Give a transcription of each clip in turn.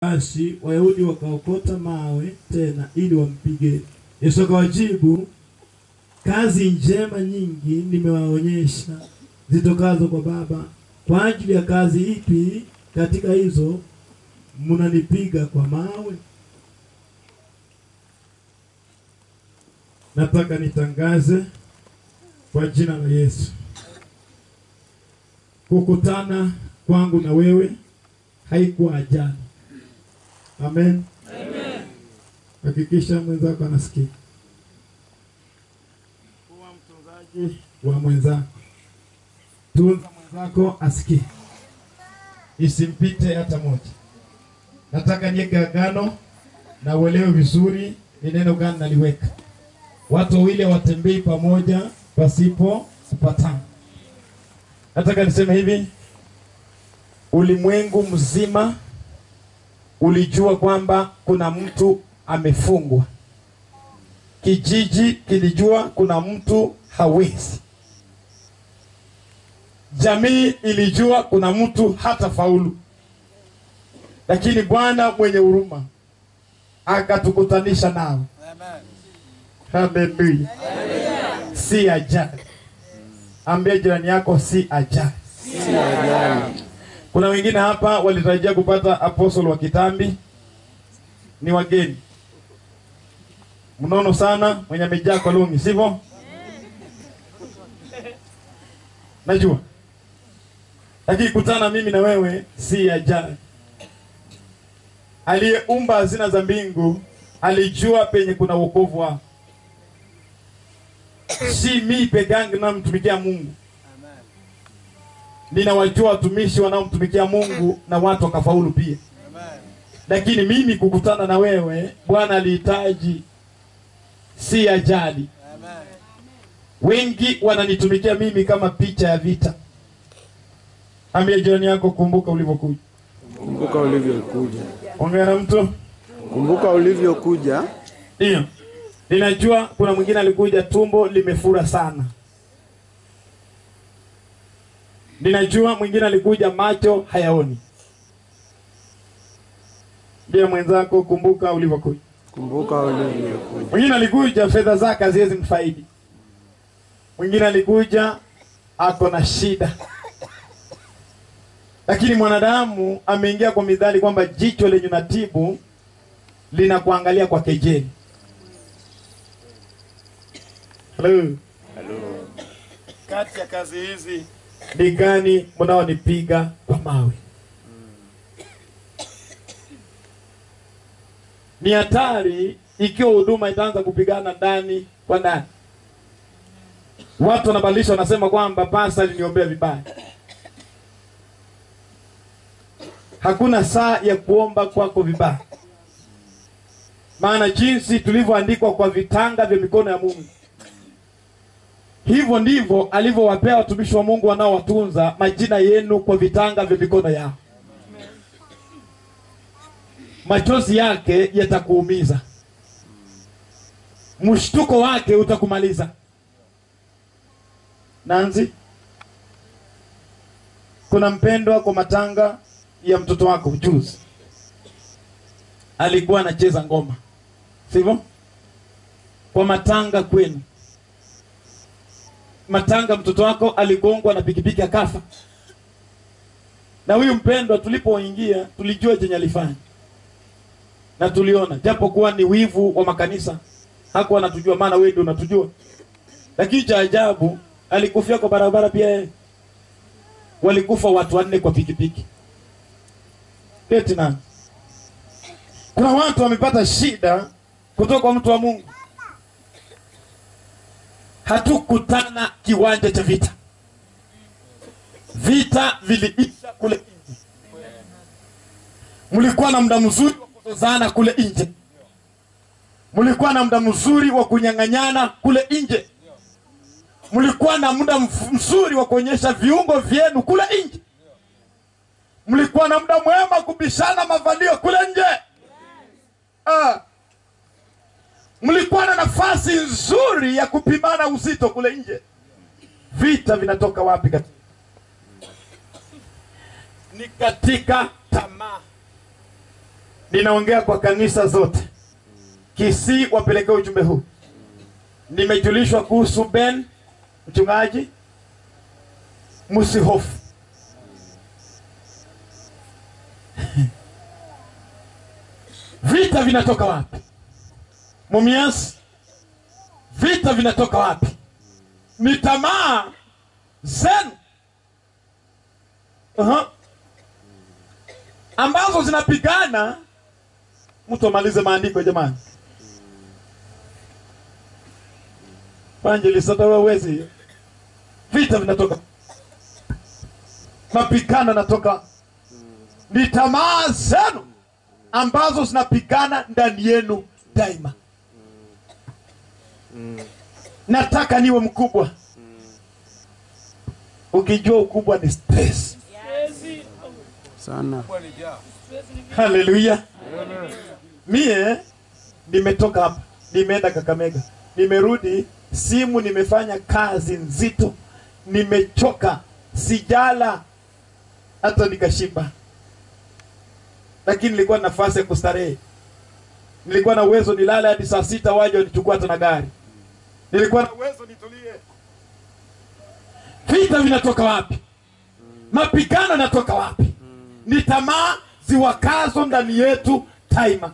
Basi Wayahudi wakaokota mawe tena ili wampige. Yesu akawajibu, kazi njema nyingi nimewaonyesha zitokazo kwa Baba. Kwa ajili ya kazi ipi katika hizo mnanipiga kwa mawe? Nataka nitangaze kwa jina la Yesu, kukutana kwangu na wewe haikuwa ajali. Amen. Hakikisha mwenzako anasikia. Kuwa mtunzaji wa mwenzako, tunza mwenzako asikie, isimpite hata moja. Nataka niweke agano na uelewe vizuri ni neno gani naliweka. Watu wawili hawatembei pamoja pasipo kupatana. Nataka niseme hivi, ulimwengu mzima ulijua kwamba kuna mtu amefungwa. Kijiji kilijua kuna mtu hawezi. Jamii ilijua kuna mtu hata faulu, lakini Bwana mwenye huruma akatukutanisha nao. Haleluya! Si ajali. Ambia jirani yako, si ajali. Kuna wengine hapa walitarajia kupata apostle wa kitambi, ni wageni mnono sana, mwenye amejaa kwa lumi, sivyo? Najua, lakini kutana mimi na wewe si ajali. Aliyeumba hazina za mbingu alijua penye kuna wokovu wao, si mi peke yangu namtumikia Mungu ninawajua watumishi wanaomtumikia Mungu na watu wakafaulu pia. Lakini mimi kukutana na wewe Bwana alihitaji, si ajali. Wengi wananitumikia mimi kama picha ya vita. Ambia jirani yako, kumbuka ulivyokuja. Kumbuka ulivyokuja, Ongea na mtu. kumbuka ulivyokuja. Ndio, ninajua kuna mwingine alikuja tumbo limefura sana. Ninajua mwingine alikuja macho hayaoni. Ndiye mwenzako, kumbuka ulivyokuja. Kumbuka ulivyokuja. Mwingine alikuja fedha zake haziwezi mfaidi. Mwingine alikuja ako na shida, lakini mwanadamu ameingia kwa midhali kwamba jicho lenye natibu linakuangalia kwa kejeli. Hello. Kati ya kazi hizi ni gani mnaonipiga kwa mawe? Ni hatari ikiwa huduma itaanza kupigana ndani kwa ndani. Watu wanabadilisha, wanasema kwamba pasta aliniombea vibaya. Hakuna saa ya kuomba kwako vibaya, maana jinsi tulivyoandikwa kwa vitanga vya mikono ya Mungu, hivyo ndivyo alivyowapea watumishi wa Mungu wanaowatunza majina yenu kwa vitanga vya mikono yao. Machozi yake yatakuumiza, mshtuko wake utakumaliza. Nanzi, kuna mpendwa kwa matanga ya mtoto wako juzi, alikuwa anacheza ngoma, sivyo? Kwa matanga kwenu, matanga, mtoto wako aligongwa na pikipiki akafa. Na huyu mpendwa, tulipoingia tulijua chenye alifanya na tuliona, japo kuwa ni wivu wa makanisa, hakuwa anatujua, maana wewe ndio unatujua. Lakini cha ajabu alikufia kwa barabara pia yeye. Walikufa watu wanne kwa pikipiki. Eti nani? Kuna watu wamepata shida kutoka kwa mtu wa Mungu. Hatukutana kiwanja cha vita, vita viliisha kule nje. Mlikuwa na muda mzuri wa kuzozana kule nje, mlikuwa na muda mzuri wa kunyang'anyana kule nje mlikuwa na muda mf- mzuri wa kuonyesha viungo vyenu kule nje. Mlikuwa na muda mwema kubishana mavalio kule nje. Ah. Mlikuwa na nafasi nzuri ya kupimana uzito kule nje. Vita vinatoka wapi? Katika ni katika tamaa. ninaongea kwa kanisa zote Kisii, wapelekee ujumbe huu. Nimejulishwa kuhusu Ben mchungaji, msihofu. Vita vinatoka wapi? Mumias, vita vinatoka wapi? Ni tamaa zenu Aha. ambazo zinapigana. Mtu amalize maandiko jamani. Evangelist, hata wewe huwezi. Vita vinatoka, mapigano yanatoka, ni tamaa zenu ambazo zinapigana ndani yenu daima. Nataka niwe mkubwa. Ukijua ukubwa ni stress. sana. Haleluya. Mie nimetoka hapa, nimeenda Kakamega, nimerudi, simu nimefanya kazi nzito, nimechoka, sijala hata nikashiba, lakini nilikuwa na nafasi ya kustarehe. Nilikuwa na uwezo nilale hadi saa sita, waje wanichukua hata na gari. Nilikuwa na uwezo nitulie. Vita vinatoka wapi? Mapigano yanatoka wapi? Ni tamaa ziwakazo ndani yetu daima.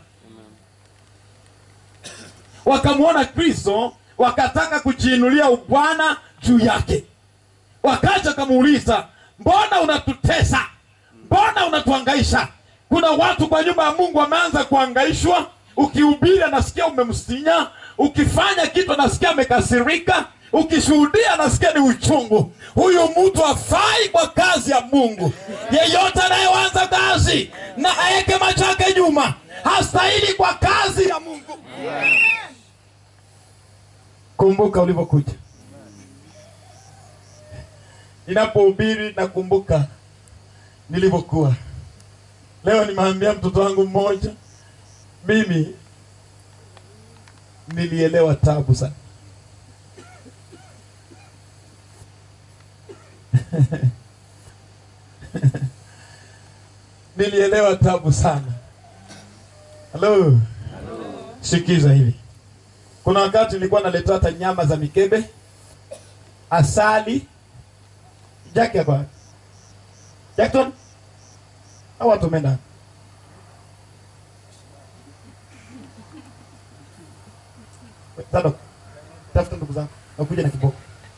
Wakamwona Kristo, wakataka kujiinulia ubwana juu yake, wakaja wakamuuliza, mbona unatutesa? Mbona unatuhangaisha? Kuna watu kwa nyumba ya Mungu wameanza kuhangaishwa. Ukihubiri anasikia umemsinya, ukifanya kitu anasikia amekasirika, ukishuhudia anasikia ni uchungu. Huyu mtu afai kwa kazi ya Mungu. Yeyote anayeanza kazi na aeke macho yake nyuma hastahili kwa kazi ya Mungu. Kumbuka ulivyokuja. Ninapohubiri nakumbuka nilivyokuwa. Leo nimeambia mtoto wangu mmoja, mimi nilielewa tabu sana. nilielewa tabu sana. Halo, sikiza hivi. Kuna wakati nilikuwa naletewa hata nyama za mikebe, asali. Jackie hapa, Jackson, au watu wameenda Tado, tafuta ndugu zangu, nakuja na kiboko.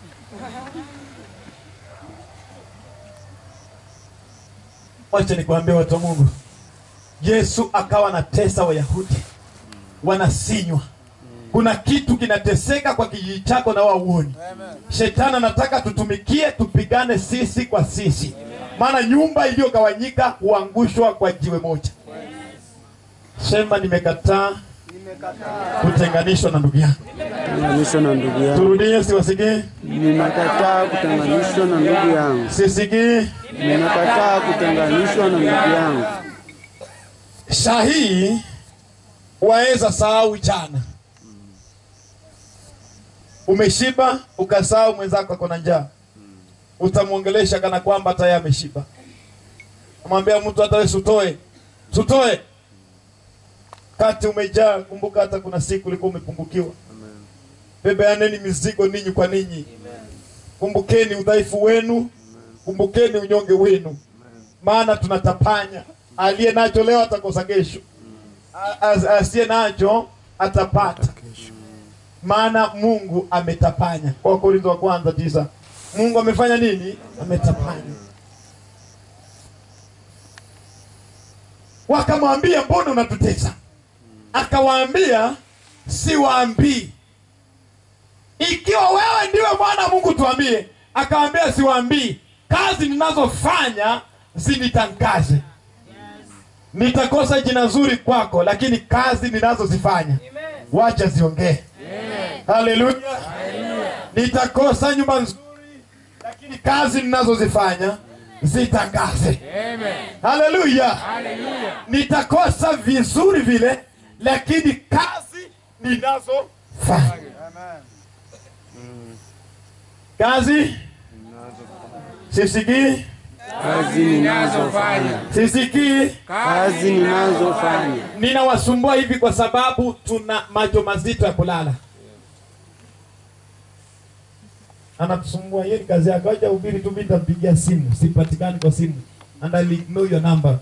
Wacha nikwambie watu wa Mungu, Yesu akawa anatesa Wayahudi, wanasinywa. Kuna kitu kinateseka kwa kijiji chako na wauoni. Shetani anataka tutumikie, tupigane sisi kwa sisi, maana nyumba iliyogawanyika huangushwa kwa jiwe moja. Sema nimekataa kutenganishwa na ndugu yangu. Kutenganishwa na ndugu yangu. Turudie, siwasikii, Nimekataa kutenganishwa na ndugu yangu. sisikii. Nimekataa kutenganishwa na ndugu yangu. Shahii waweza sahau jana, umeshiba ukasahau mwenzako ako na njaa, utamwongelesha kana kwamba hata yeye ameshiba. Amwambia mtu hata wewe sutoe, sutoe kati umejaa. Kumbuka hata kuna siku ulikuwa umepungukiwa. Bebeaneni mizigo ninyi kwa ninyi. Kumbukeni udhaifu wenu, kumbukeni unyonge wenu, maana tunatapanya. Aliye nacho leo atakosa kesho, A- as- asiye nacho atapata, maana Mungu ametapanya. Kwa Korintho wa kwanza tisa, Mungu amefanya nini? Ametapanya. Wakamwambia, mbona unatutesa? Akawaambia, siwaambii. Ikiwa wewe ndiwe mwana wa Mungu tuambie. Akawaambia, siwaambii. Kazi ninazofanya zinitangaze. Nitakosa jina zuri kwako, lakini kazi ninazozifanya wacha ziongee. Haleluya! Nitakosa nyumba nzuri, lakini kazi ninazozifanya zitangaze. Haleluya! Nitakosa vizuri vile, lakini kazi ninazofanya kazi sisikii kazi ninazofanya, sisikii kazi ninazofanya, ninawasumbua hivi kwa sababu tuna macho mazito ya kulala. Anatusumbua, hiyo ni kazi yake. Acha ubiri tu, mimi nitampigia simu, sipatikani kwa simu and I'll ignore your number.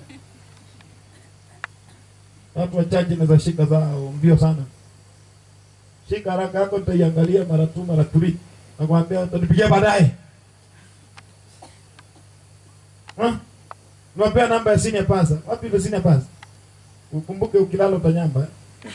Watu wachache naweza shika zao mbio sana. Shika haraka yako, nitaiangalia mara tu mara tuli, nakwambia utanipigia baadaye. Ha? Niwapea namba ya senior pasa. Wapi ile senior pasa? Ukumbuke ukilala utanyamba. eh?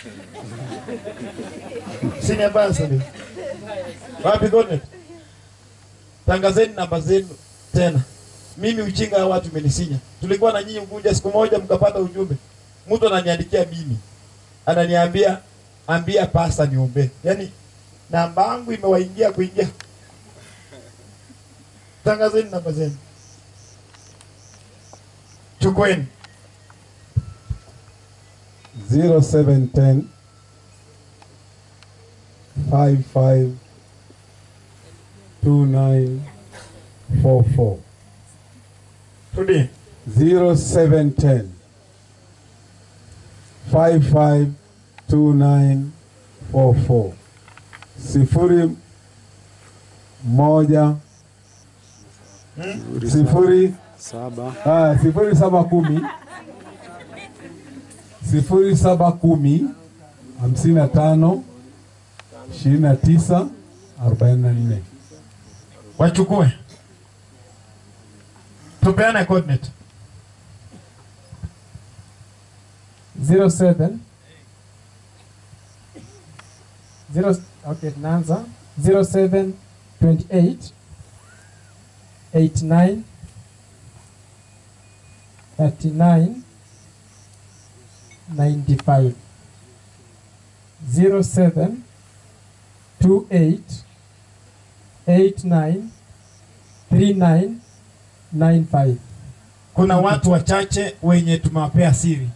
Senior pasa ni. Wapi Gonet? Tangazeni namba zenu tena. Mimi uchinga wa watu imenisinya. Tulikuwa na nyinyi Unguja siku moja mkapata ujumbe. Mtu ananiandikia mimi. Ananiambia ambia pasta niombe. Yaani namba yangu imewaingia kuingia. Tangazeni namba zenu. Chukweni. 0710 55 2944 Rudi. 0710 55 2944 sifuri moja sifuri saba Ah, sifuri saba kumi sifuri saba kumi hamsini na tano ishirini na tisa arobaini na nne Wachukue. Tupeane coordinate. 07 zero, okay, tunaanza 07 28 89 39 95 07 28 89 39 95 Kuna watu wachache wenye tumewapea siri.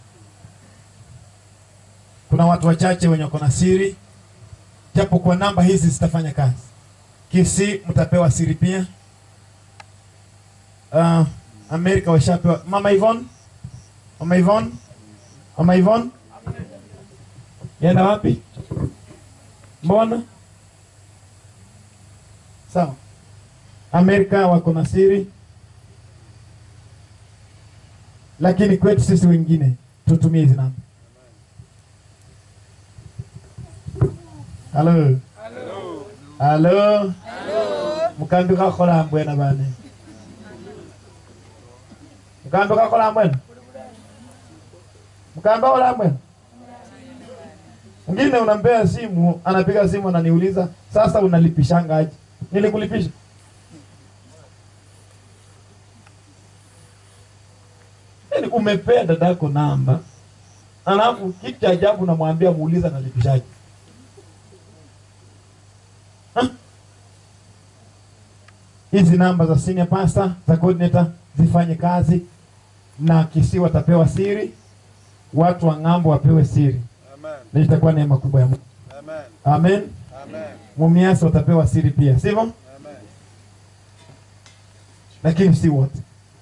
Kuna watu wachache wenye wako na siri, japo kwa namba hizi zitafanya kazi. Kisi mtapewa siri pia. Uh, Amerika washapewa. Mama Yvonne, Mama Yvonne, Mama Yvonne, yenda wapi? Mbona? Sawa. Amerika wako na siri, lakini kwetu sisi wengine tutumie hizi namba. Halo. Halo. Mukambi kakhola mbwena bane. Mukambi kakhola mbwena. Mukambi kakhola mbwena. Mwingine unampea simu, anapiga simu ananiuliza, sasa unalipishanga aje? Nilikulipisha. Yaani umepea dadako namba, alafu kitu cha ajabu namwambia muuliza nalipishaje. Ha? Hizi namba za senior pastor za coordinator zifanye kazi, na kisi watapewa siri, watu wa ng'ambo wapewe siri, na itakuwa neema kubwa ya Mungu. Amen. Mumiasi watapewa siri pia, sivyo? Lakini si wote.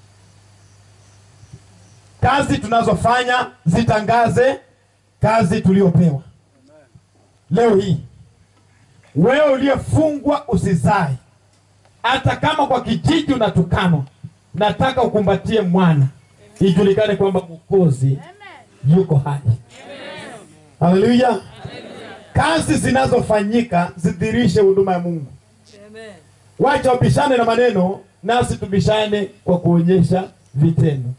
Kazi tunazofanya zitangaze kazi tuliopewa. Leo hii wewe uliyefungwa usizae, hata kama kwa kijiji unatukanwa, nataka ukumbatie mwana, ijulikane kwamba Mwokozi yuko hai. Haleluya! Kazi zinazofanyika zidhirishe huduma ya Mungu. Wacha wabishane na maneno, nasi tubishane kwa kuonyesha vitendo.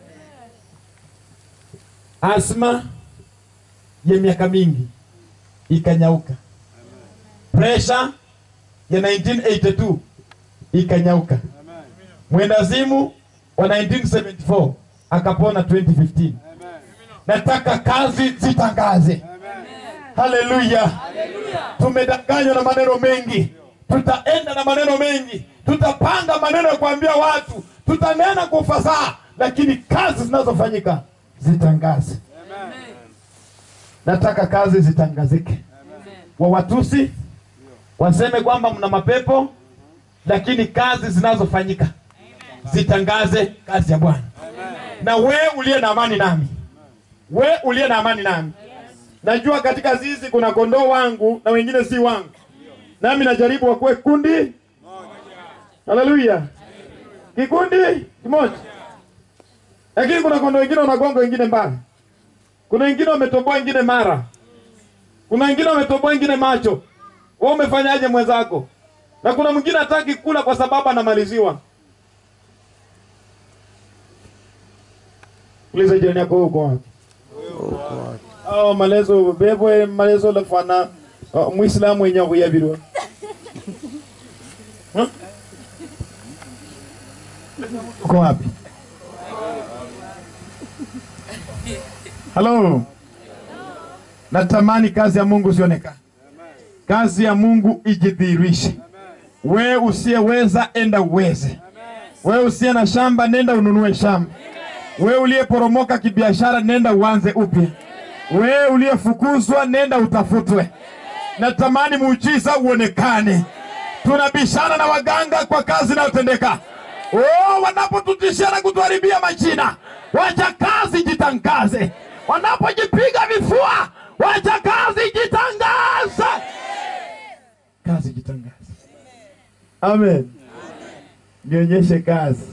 Asma ya miaka mingi ikanyauka, presha ya 1982 ikanyauka, mwendazimu wa 1974 akapona 2015. Nataka kazi zitangaze. Haleluya! Tumedanganywa na maneno mengi, tutaenda na maneno mengi, tutapanga maneno ya kuambia watu, tutanena kwa ufasaha, lakini kazi zinazofanyika zitangaze. Nataka kazi zitangazike. Wawatusi waseme kwamba mna mapepo, lakini kazi zinazofanyika zitangaze kazi ya Bwana. Na we uliye na amani nami, we uliye na amani nami, najua katika zizi kuna kondoo wangu na wengine si wangu, nami najaribu wakuwe kundi. Haleluya, kikundi kimoja, lakini kuna kondoo wengine wanagonga wengine mbali, kuna wengine wametoboa wengine mara, kuna wengine wametoboa wengine macho. Wewe umefanyaje mwenzako? Na kuna mwingine hataki kula kwa sababu anamaliziwa. Uliza jirani yako uko wapi? Oh, malezo bebwe malezo lafana oh, Muislamu wenye kuyabirwa. Huh? Uko wapi? Halo. Natamani kazi ya Mungu sionekane. Kazi ya Mungu ijidhihirishe. We usiyeweza enda uweze. We usiye na shamba nenda ununue shamba. We uliyeporomoka kibiashara nenda uanze upya. We uliyefukuzwa nenda utafutwe. Natamani muujiza uonekane. Tunabishana na waganga kwa kazi inayotendeka. Oh, wanapotutishia na kutuharibia majina, wacha kazi jitangaze. Wanapojipiga vifua, wacha kazi jitangaze. Kazi jitangaze. Amen. Nionyeshe kazi,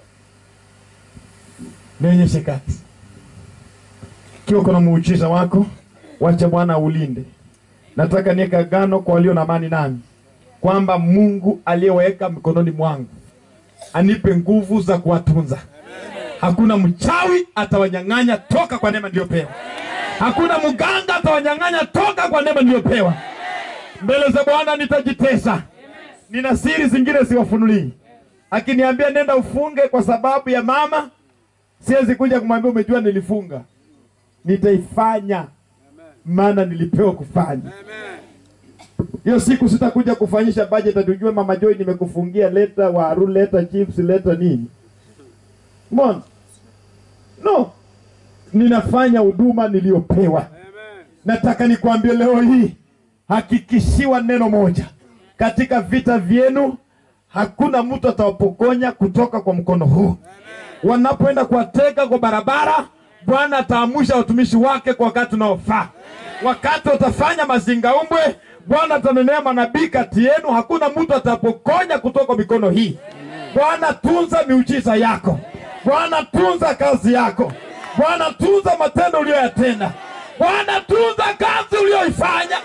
nionyeshe kazi. Ikiwa kuna muujiza wako, wacha Bwana ulinde. Nataka niweke agano kwa walio na amani nami, kwamba Mungu aliyeweka mikononi mwangu anipe nguvu za kuwatunza. Hakuna mchawi atawanyang'anya toka kwa neema niliyopewa. Hakuna mganga atawanyang'anya toka kwa neema niliyopewa. Mbele za Bwana nitajitesa. Nina siri zingine siwafunulii. Akiniambia nenda ufunge kwa sababu ya mama, siwezi kuja kumwambia umejua nilifunga. Nitaifanya maana nilipewa kufanya. Hiyo siku sitakuja kufanyisha budget atujue mama Joy nimekufungia leta waru, leta chips, leta nini. Mbona? No. Ninafanya huduma niliyopewa. Nataka nikwambie leo hii, hakikishiwa neno moja, katika vita vyenu hakuna mtu atawapokonya kutoka kwa mkono huu. Wanapoenda kuwateka kwa barabara, Bwana ataamusha watumishi wake kwa wakati unaofaa. Wakati watafanya mazingaumbwe, Bwana atanenea manabii kati yenu, hakuna mtu atapokonya kutoka mikono hii. Bwana, tunza miujiza yako. Bwana, tunza kazi yako. Bwana, tunza matendo uliyoyatenda. Bwana, tunza kazi uliyoifanya.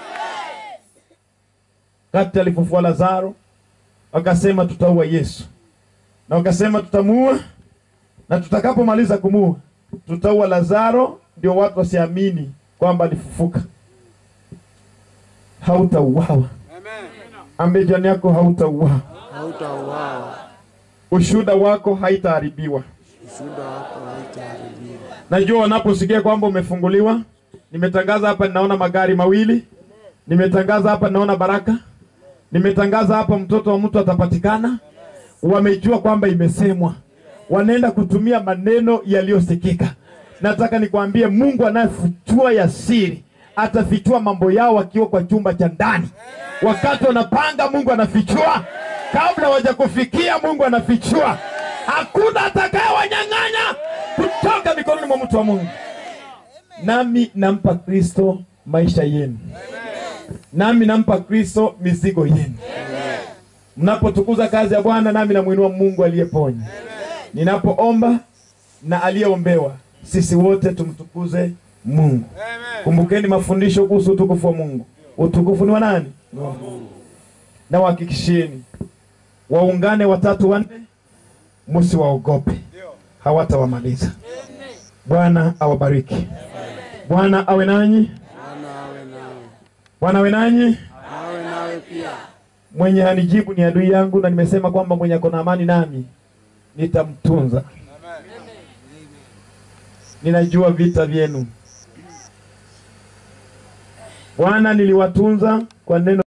Kati alifufua Lazaro, wakasema tutaua Yesu, na wakasema tutamuua, na tutakapomaliza kumuua tutaua Lazaro, ndio watu wasiamini kwamba alifufuka. Hautauawa. Ambie jirani yako hautauawa. hautauawa, Ushuhuda wako haitaharibiwa. ushuhuda wako hautaharibiwa. Najua wanaposikia kwamba umefunguliwa. Nimetangaza hapa, ninaona magari mawili. Nimetangaza hapa, ninaona baraka. Nimetangaza hapa, mtoto wa mtu atapatikana. Wamejua kwamba imesemwa, wanaenda kutumia maneno yaliyosikika. Nataka nikwambie, Mungu anayefichua ya siri atafichua mambo yao wakiwa kwa chumba cha ndani. Wakati wanapanga, Mungu anafichua. Kabla hawajakufikia, Mungu anafichua. Hakuna atakayewanyang'anya kutoka mikononi mwa mtu wa Mungu. Nami nampa Kristo maisha yenu, nami nampa Kristo mizigo yenu. Mnapotukuza kazi ya Bwana, nami namwinua Mungu aliyeponya. Ninapoomba na aliyeombewa, sisi wote tumtukuze Mungu. Kumbukeni mafundisho kuhusu utukufu wa Mungu. Utukufu ni wa nani? Ni wa Mungu. Na wahakikishieni waungane watatu wanne, msiwaogope, hawatawamaliza. Bwana awabariki. Bwana awe nanyi. Bwana awe nawe, Bwana awe nanyi. awe nawe pia. Mwenye hanijibu ni adui yangu, na nimesema kwamba mwenye ako na amani nami nitamtunza. Ninajua vita vyenu. Bwana, niliwatunza kwa neno